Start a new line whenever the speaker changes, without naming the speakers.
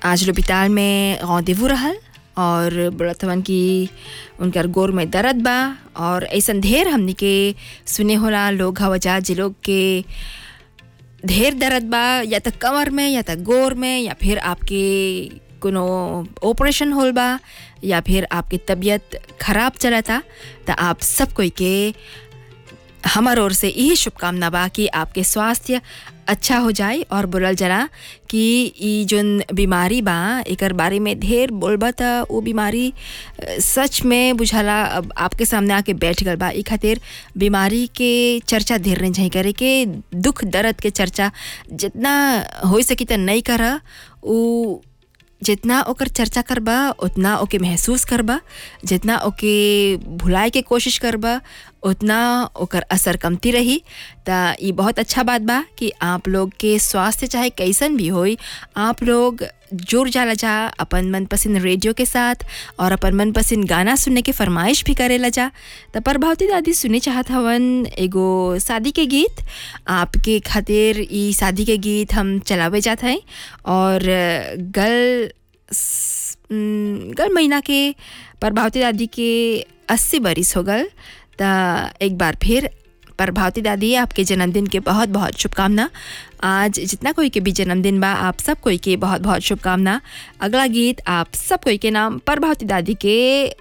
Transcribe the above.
आज लोपिताल में रौंदेवू रहल और बोलत हवन कि उनकर गोर में दर्द बा और ऐसन ढेर हमनी के सुने होला लोग हवजा जे लोग के ढेर दर्द बा या त कमर में या त गोर में या फिर आपके कोनो ऑपरेशन होल बा या फिर आपकी तबीयत खराब चलता त आप सब कोई के हमार ओर से यही शुभकामना बा कि आपके स्वास्थ्य अच्छा हो जाए और बोलल जला कि ई जोन बीमारी बा एकर बारे में ढेर बोलबा त वो बीमारी अ, सच में बुझाला अब आपके सामने आके बैठ गल बा ई खातिर बीमारी के चर्चा ढेर नहीं चाहिए करे के दुख दर्द के चर्चा जितना हो सकी त नहीं कर उ जितना ओकर चर्चा करबा उतना ओके महसूस करबा जितना ओके भुलाए के कोशिश करबा उतना ओकर असर कमती रही त ई बहुत अच्छा बात बा कि आप लोग के स्वास्थ्य चाहे कैसन भी होई आप लोग जुड़ जाला जा अपन मनपसंद रेडियो के साथ और अपन मनपसंद गाना सुनने के फरमाइश भी करेला जा त प्रभावती दादी सुने चाहत हवन एगो शादी के गीत आपके खातिर ई शादी के गीत हम चलावे जात हैं और गल स- न, गल महीना के प्रभावती दादी के अस्सी बरिस हो गल त एक बार फिर प्रभावती दादी आपके जन्मदिन के बहुत बहुत शुभकामना आज जितना कोई के भी जन्मदिन बा आप सब कोई के बहुत बहुत शुभकामना अगला गीत आप सब कोई के नाम प्रभावती दादी के